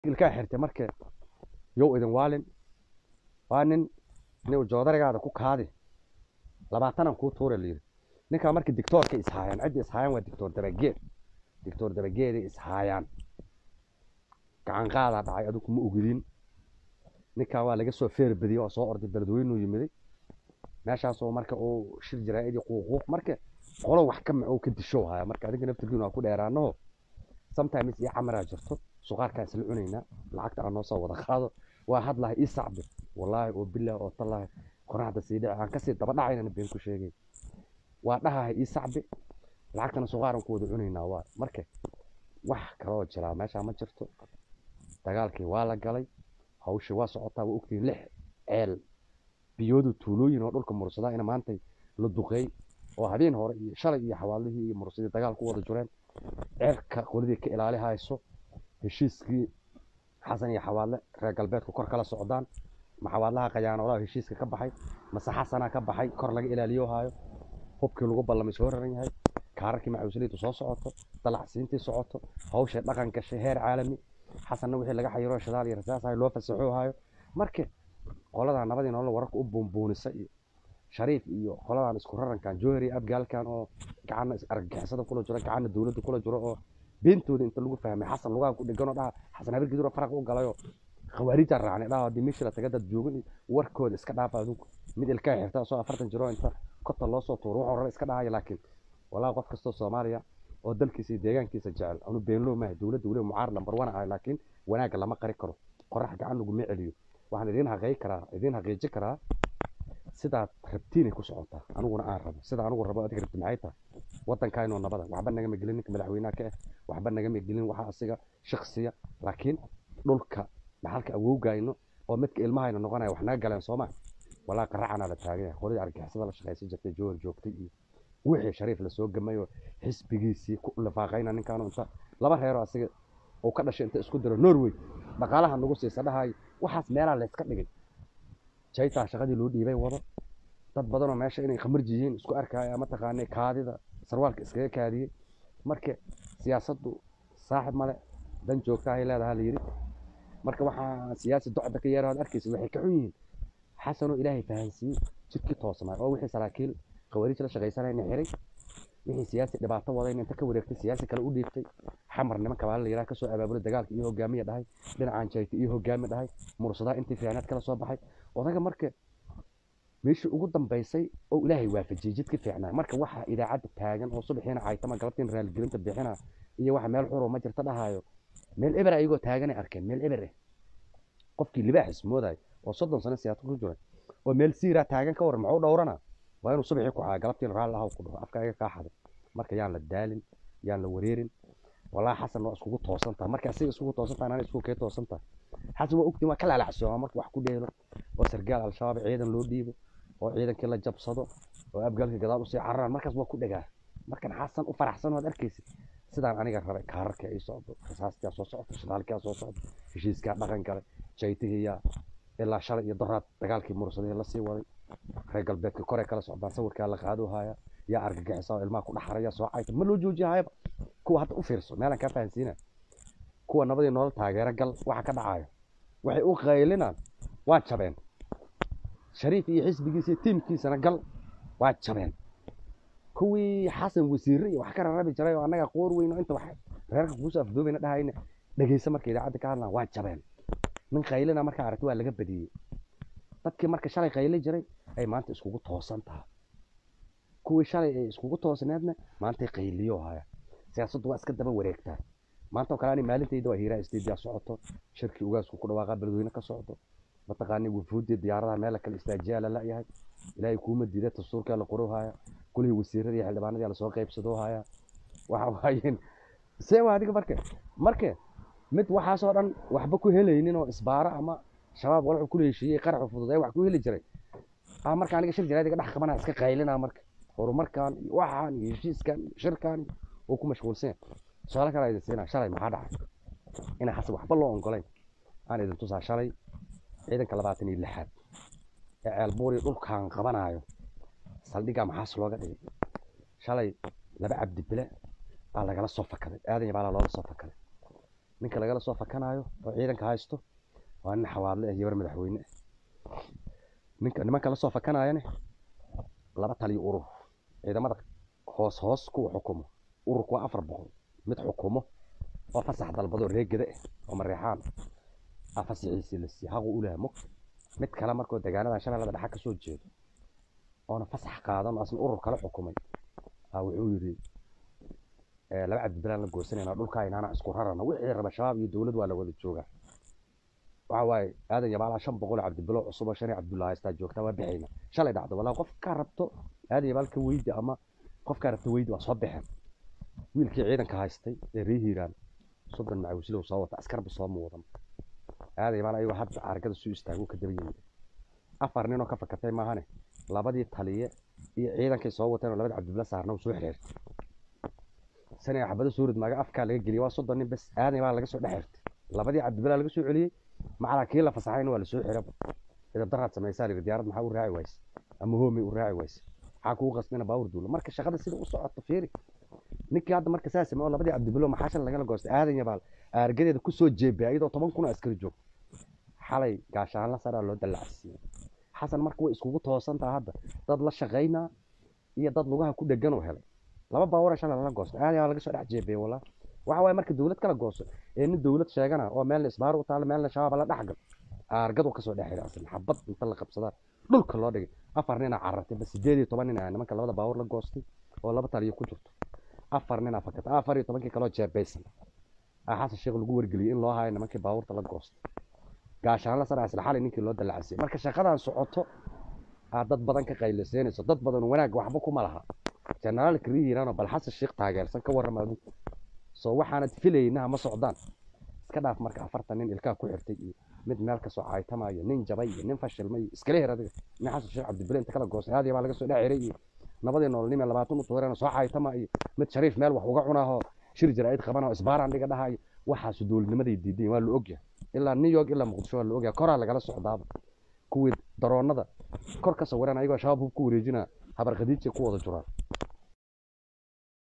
ilkaa xirtay marka yow idin waalin waa nin nin joodarigaada ku kaadi labaatanan kuu tuura layidhi ninkaa marka dictoorka ishaayaan cidda ishaayaan waa dictoor dabageed dictoor dabageeday ishaayaan gacan qaadaa dhacay adigu ma ogidin ninkaa waa laga soo feer badiyey oo soo orday beledweynuu yimiday meeshaasoo marka uu shir jaraa'idii quuquuq marka qolo wax ka macow ka dishow haya marka adinka naftirkiinu waa ku dheeraanaho sometimes iyo camaraa jirto suqaarkaa isla cunaynaa lacagta aan noo soo wada qaado waa hadlahay ii sacbi wallaahi oo bilaah oo tallaahi qoraxda sii dhici aan kasii daba dhacaynana been ku sheegay waa dhahahay ii sacbi lacagtana suqaaran ku wada cunaynaa waa marka wax kaloo jiraa meeshaa ma jirto dagaalkii waa la galay hawshii waa socotaa waa ogtihiin lix ceel biyoodu tuulooyin oo dhulka mursadaa ina maantay la duqeey oo habeen hore iyo shalay iyo xawaalihii iyo mursadii dagaal ku wada jireen ceelka qoladii ka ilaali hayso heshiiskii xasan iyo xawaadle reer galbeedku kor kala socdaan ma xawaadlaha qayaanoolaha heshiiska ka baxay mase xasanaa ka baxay kor laga ilaaliyo haayo hubkii lagu ballamay soo raran yahay kaararkii macuusaliidu soo socoto dalacsiintii socoto hawshay dhaqan gashay heer caalami xasanna wixii laga xayiro shidaal iyo rasaas ahay loo fasaxo haayo marka qoladaa nabadii nolol wararka u buunbuunisa iyo shariif iyo qoladan isku rarankan jowhar iyo abgaalkan oo gacanna argagixisada kula jiro gacanna dowladda kula jiro oo beentooda inta lagu fahmay xasan lugaha ku dheganoo dhaha xasan habargiduro faraq u galayoo khawaariijaa raacnay dhaha haddii meeshii la taga dad joogin iyo warkooda iska dhaafa adinku mid ilkaa xirta soo afartan jiro inta kota loo soo tuuro wuxuu raba iska dhahaya laakiin walaa qof kastoo soomaaliya oo dalkiisa iyo deegaankiisa jecel anu beenloo maaha dowladda weliba mucaar lambar wana ahay laakiin wanaagga lama qari karo qorax gacan laguma celiyo waxaan idiin haqeey karaa idiin haqiiji karaa sidaad rabtiinay ku socotaa aniguna aan rabo sida anigu rabo adiga rabti maxay tahay waddankaynoo nabada waxba nagama gelin ninka madaxweynaha ka ah waxba nagama gelin waxa asiga shaksiya laakiin dhulka dhaxalka awowgayno oo midka ilmahayna noqonaya wax naga galeen sooma walaa qaracanaa la taagan yahay qoladii argixisada la shaqaysan jirtay jowhar joogtay iyo wixii shariif lasoo gamayoo xisbigiisii ku lifaaqayna ninkaanu inta laba reeroo asiga uu ka dhashay inta isku diro norway dhaqaalaha nagu siisa dhahayo waxaas meelaa layska dhigay jaytaa shaqadii loo dhiibay wado dad badanoo meesha inay khamarji yihiin isku arkaya mataqaanay kaadida sarwaalka iskaga kaadiyey marka siyaasaddu saaxib male dan joogta ay leedaha la yidhi marka waxaa siyaasi docda ka yeera aad arkaysa waxay ka xun yihiin xasanoo ilaahay fahansiiyey jidkii toosnaa oo wixii saraakiil khawaariij la shaqaysanayna xiray wixii siyaasi dhibaato wadayna inta ka wareegtay siyaasi kale u dhiibtay xamar nimanka baa la yidhaha kasoo abaabulay dagaalka iyo hogaamiya dhahay dhinacaan jayta iyo hogaami dhahay mursadaa intii fiicnaad kala soo baxay odaga marka meeshii ugu dambaysay oo ilaahay waafajiyey jidka fiicnaa marka waxa idaacadda taagan oo subaxiina caytama galabtiin raaligelinta bixina iyo waxa meel xuro ma jirta dhahayo meel eber ayagoo taaganay arkeen meel eber eh qofkii libaaxis moodayo oo soddon sano siyaasad ku jiray oo meel siiraa taagan ka waran maxuu dhowrana waa inuu subaxii ku caayo galabtiin raalli ahaw ku dhaho afka iga kaaxaday marka yaan la daalin yaan la wareerin walaa xasan waa iskugu toosan tahay marka asiga iskugu toosan tahay anana iskugu kee toosan tahay xasan waa ogtiin waa ka laalacsooma marka wax ku dheelo oo sargaal al-shabaab ciidan loo dhiibo oo ciidankii la jabsado oo abgaalka gadaal usii cararaan markaas waa ku dhagaa markan xasan u faraxsan waad arkaysid sidaan aniga rabay kaararka ay socdo rasaastia soo socdo shidaalkia soo socdo heshiiskaa dhaqan galay jaytihiyaa ilaa shalay iyo doraad dagaalkii mursadihii lasii waday reer galbeedka korey kala socdaan sawirkaa la qaado haya yaa argagixisa oo ilmaha ku dhaxaraya soo cayta ma loo joojiyahayaba kuwa hadda u fiirso meelaan kaa fahansiina kuwa nabadii nolol taageero gal waxa ka dhacayo waxay u qaylinaan waa jabeen shariif iyo xisbigiisa iyo tiimkiisana gal waa jabeen kuwii xasan wasiirre iyo wax ka rarabi jiray oo annaga qoor weyno inta wax reerka kuusoo afdoobayna dhahayna dhegeysa marka idaacadda ka hadlaan waa jabeen nin qaylina markaa aragti waa laga badiyey dadkii marka shalay qayli jiray ay maanta iskugu toosan tahay kuwii shalay ay iskugu toosneedna maantay qayliyo haya siyaasaddu waa iska daba wareegtaa maanta oo kale ani maalintayda waa hiiraa istiidiyaa socoto shirkii ugaasku ku dhawaaqa beledweyne ka socdo mataqaani wufuuddii diyaaradaha meel kale istaajiyaa la la'yahay ilaahay kuuma diida dastuurkaa la qoro haya kulihii wasiiradii iyo xildhibaanadii lasoo qaybsadoo haya waxa waayeen see waa adiga marka marka mid waxaasoo dhan waxba ku helaynin oo isbaaro ama shabaab walxu kula heshiiyey qaraxu fudud ee wax ku heli jiray ah marka aniga shir jiraadiga dhex qabanaa iska qaylinaa marka horumarkan iyo waxaan iyo heshiiskan iyo shirkan oo ku mashquulsan su-aalo kale idin siinaa shalay maxaa dhacay inaan xasan waxba loo ongolayn aan idin tusaa shalay ciidanka labaatan iyo lixaad ee ceelbuuri dhulkan qabanayo saldhiggaa maxaas looga dhigay shalay laba cabdi bile baa lagala soo fakaday aadan iyo baalaa loola soo fakaday ninka lagala soo fakanaayo oo ciidanka haysto waa nin xawaadle ah yabar madaxweyne ah ninka nimanka la soo fakanaayane laba taliyo urur ciidamada hoos hoos kuwa xukumo ururku waa afar boqol mid xukumo oo fasax dalbado reegada ah oo mareexaan ah fasaxiisii la siiye haqu u laha mog mid kale markoo deegaanada shabeellada dhexe kasoo jeedo oona fasax qaadan oo asna urur kale xukumay aa wuxuu yidhi "Eh, laba cabdibilaan la goosanayna dhulkaa inaana isku rarana wixii raba shabaab iyo dowlad waa la wada joogaa waxa waaye aadan yabaalaa shan boqol oo cabdibilo cusub oo shan iyo cabdulla haystaa joogtaa waa bixayna shalay dhacdo walaa qofkaa rabto aadan yabaal ka weydi ama qofkaa rabto weydi waa soo baxeen wiilkii ciidanka haystay ee ree hiiraan soddon macawislow soo wata askarba sooma wadan aadan yabaal ayagoo hadda argada suu istaago ka daba yimid afar ninoo ka fakatay maahane labadii taliye iyo ciidankay soo wateen oo labada cabdibilo saarna uu soo xiriirtay sani xabado suurid maaga afkaa laga geliyay waa soddon nin bes aadan yabaal laga soo dhex xirtay labadii cabdibilaa laga soo celiyey macalaa kii la fasaxayna waa la soo xiraba idab daraad samaysaa lihi diyaarad maxaa u raaci wayse ama hoomay u raaci wayse maxaa kugu qasdina baawur duulo marka shaqada sida u socoto fiiri ninkii hadda marka saa samey oo labadii cabdibilo maxaa shan lagala goostay aadan yabaal aargadeeda kusoo jeebay ayadoo toban kun oo askari joogto xalay gaashaanla saraa loo dallacsiiyey xasan marka way iskugu toosantaa hadda dad la shaqaynaa iyo dad lugaha ku dhegan oo helay laba baawara shalay lala goosto aadan yabaal laga soo dhex jeebay walaa waxa waaye marka dowlad kala gooso ee nin dowlad sheegana oo meelna isbaar u taalo meelna shabaab la dhexgal aargadu kasoo dhex xidha aslan xabad inta la qabsadaa dhulka loo dhigay afar nina carartay bas sideed iyo toban nin ah nimanka labada baawar la goostay oo laba taliyo ku jirto afar nin aa fakatay afar iyo tobankii kaloo jeebaysan aa xasan sheekh lagu wargeliyey in loo hayo nimankii baawurta la goostay gaashaan la saraa isla xalay ninkii loo dallacsiiyey marka shaqadan socoto aa dad badan ka qayliseynayso dad badan wanaag waxba kuma laha jenaraalka rihiirano bal xasan sheekh taageersan ka warrama adigu soo waxaanad filayna ma socdaan iska dhaaf marka afartan nin ilkaa ku xirtay iyo mid meel kasoo caaytamayo nin jabay iyo nin fashilmay iyo iskala her adiga nin xasan sheekh cabdibile inta kala goostay aadiya baa laga soo dhex xiray iyo nabadii nololnime labaatan u tuureen soo caaytama iyo mid shariif meel wax uga cunaahoo shir jaraa'id qabanao isbaaraan dhiga dhahayo waxaasu dowladnimaday diidan waa la ogyahay ilaa new york ilaa muqdisho waa la ogyahay koraa lagala socdaaba kuwii daroonada kor ka sawiran ayagoo shabaab hub ku wareejina habar khadiijay ku wada juraan